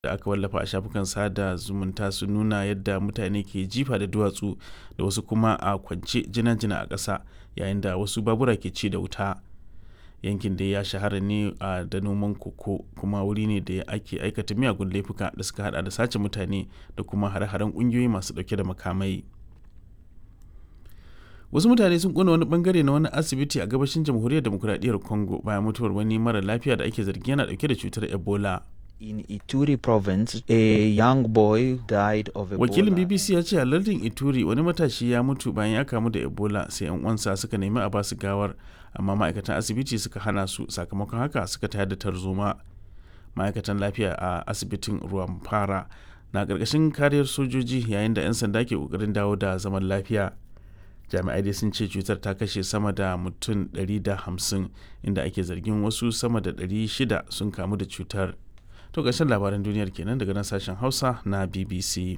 da aka wallafa a shafukan sada zumunta sun nuna yadda mutane ke jifa da duwatsu da wasu kuma a kwance jina-jina a ƙasa yayin da wasu babura ke ci da wuta yankin da ya shahara ne a da noman koko kuma wuri ne da ake aikata miyagun laifuka da suka hada da sace mutane da kuma hare-haren ƙungiyoyi masu ɗauke da makamai wasu mutane sun kona wani bangare na wani asibiti a gabashin jamhuriyar demokuraɗiyyar congo bayan mutuwar wani mara lafiya da ake zargi yana ɗauke da cutar ebola In Ituri province, a young boy died of Ebola. wakilin bbc ya ce a lardin ituri wani matashi ya mutu bayan ya kamu da ebola sai yan uwansa suka nemi a basu gawar amma ma'aikatan asibiti suka hana su sakamakon haka suka tayar da tarzoma ma'aikatan lafiya a asibitin ruwan fara na ƙarƙashin kariyar sojoji yayin da 'yan sanda ke ƙoƙarin dawo da zaman lafiya jami'ai dai sun ce cutar ta kashe sama da mutum 150 inda ake zargin wasu sama da 600 sun kamu da cutar to ƙarshen labaran duniyar kenan daga nan sashen hausa na bbc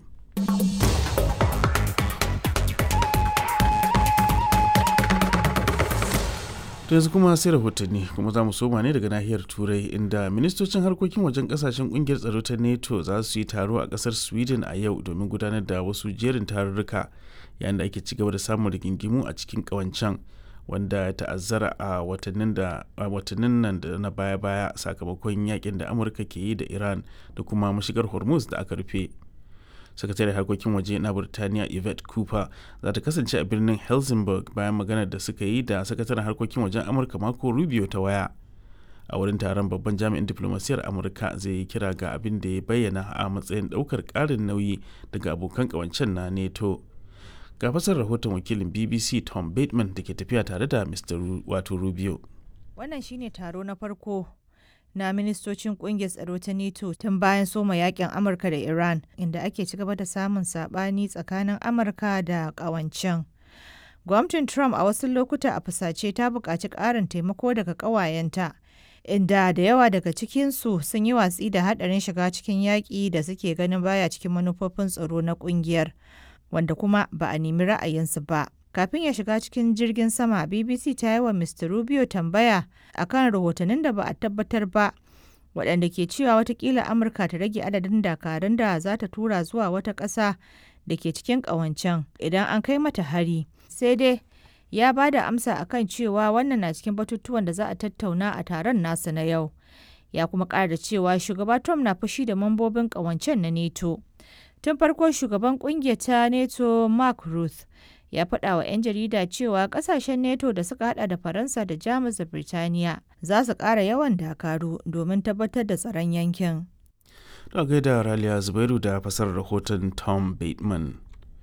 to yanzu kuma sai rahotanni kuma za mu soma ne daga nahiyar turai inda ministocin harkokin wajen kasashen kungiyar tsaro ta nato za su yi taro a kasar sweden a yau domin gudanar da wasu jerin tarurruka yayin da ake ci gaba da samun rigingimu a cikin kawancan wanda ya ta'azzara a watannin nan da na baya-baya sakamakon yakin da amurka ke yi da iran da kuma mashigar hormuz da aka rufe sakataren harkokin waje na burtaniya yvette cooper za ta kasance a birnin helsingborg bayan maganar da suka yi da sakataren harkokin wajen amurka mako rubio ta waya a wurin taron babban jami'in diplomasiyar amurka zai yi kira ga abin da ya bayyana a matsayin daukar karin nauyi daga abokan kawancen na neto ga fasar rahoton wakilin bbc tom bateman da ke tafiya tare da mr wato rubio wannan shine taro na farko na ministocin kungiyar tsaro ta NATO tun bayan soma yakin Amurka da Iran inda ake ci gaba da samun sabani tsakanin Amurka da kawancen. Gwamnatin Trump a wasu lokuta a fusace ta buƙaci ƙarin taimako daga ƙawayenta, inda da yawa daga cikinsu sun yi watsi da haɗarin shiga cikin yaƙi da suke ganin baya cikin manufofin tsaro na ƙungiyar, wanda kuma ba a nemi ra'ayinsu ba. kafin ya shiga cikin jirgin sama bbc ta yi wa mr rubio tambaya akan rahotannin da ba a tabbatar ba waɗanda ke cewa watakila amurka ta rage adadin dakarun da za ta tura zuwa wata ƙasa da ke cikin ƙawancen idan an kai mata hari sai dai ya ba da amsa akan cewa wannan na cikin batutuwan da za a tattauna a taron nasa na yau ya kuma ƙara cewa shugaba trump na fushi da mambobin ƙawancen na neto tun farko shugaban ƙungiyar ta neto mark ruth ya faɗa wa 'yan jarida cewa ƙasashen neto da suka hada da faransa da jamus da birtaniya za su ƙara yawan dakaru domin tabbatar da tsaron yankin da gaida raliya zubairu da fasar rahoton tom bateman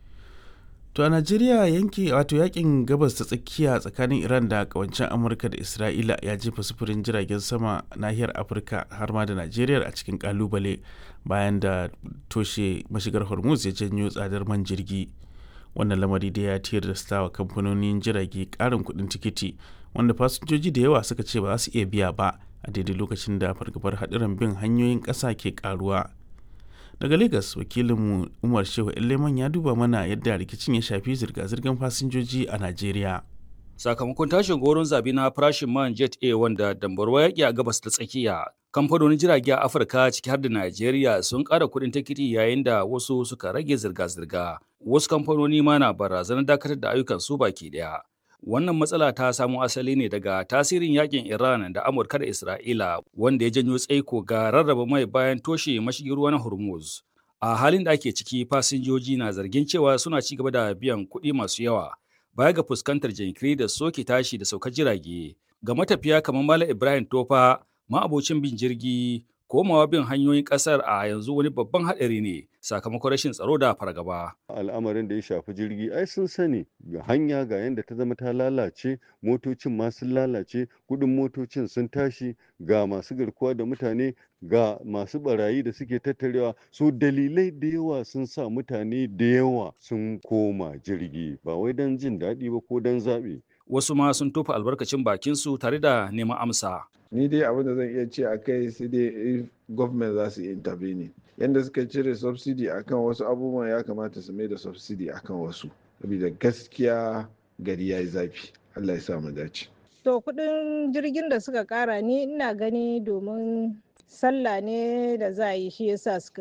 to a najeriya yanki wato yakin gabas ta tsakiya tsakanin iran da kawancin amurka da isra'ila ya jefa sufurin jiragen sama nahiyar afirka har ma da najeriya a cikin kalubale bayan da toshe mashigar hormuz ya janyo tsadar man jirgi wannan lamari da ya tilasta wa kamfanonin jirage karin kudin tikiti wanda fasinjoji da yawa suka ce ba za su iya biya ba a daidai lokacin da fargabar haɗuran bin hanyoyin ƙasa ke karuwa daga lagos wakilinmu umar shehu leman ya duba mana yadda rikicin ya shafi zirga-zirgar fasinjoji a najeriya sakamakon tashin goron zabi na farashin man jet a wanda dambarwa yaƙi a gabas ta tsakiya kamfanonin jirage a afirka ciki har da najeriya sun ƙara kuɗin tikiti yayin da wasu suka rage zirga-zirga wasu kamfanoni ma na barazanar dakatar da ayyukan su baki ɗaya wannan matsala ta samo asali ne daga tasirin yakin iran da amurka da isra'ila wanda ya janyo tsaiko ga rarraba mai bayan toshe mashigin ruwa na hormuz a halin da ake ciki fasinjoji na zargin cewa suna ci gaba da biyan kuɗi masu yawa baya ga fuskantar jinkiri da soke tashi da saukar jirage ga matafiya kamar Malam Ibrahim Tofa ma'abocin bin jirgi komawa bin hanyoyin kasar a yanzu wani babban haɗari ne sakamakon rashin tsaro da fargaba. al'amarin da ya shafi jirgi ai sun sani ga hanya ga yadda ta zama ta lalace motocin ma sun lalace kudin motocin sun tashi ga masu garkuwa da mutane ga masu barayi da suke tattarewa so dalilai da yawa sun sa mutane da yawa sun koma jirgi ba wai don jin daɗi ba ko don zaɓe Wasu ma sun tofa albarkacin bakinsu tare da neman amsa. ni dai abin da zan iya ce a kai sai dai if government za su intervene yadda suka cire subsidy akan wasu abubuwan ya kamata su mai da subsidy akan wasu saboda gaskiya gari ya yi zafi allah ya sa mu dace To kudin jirgin da suka kara ni ina gani domin sallah ne da za a yi shi yasa suka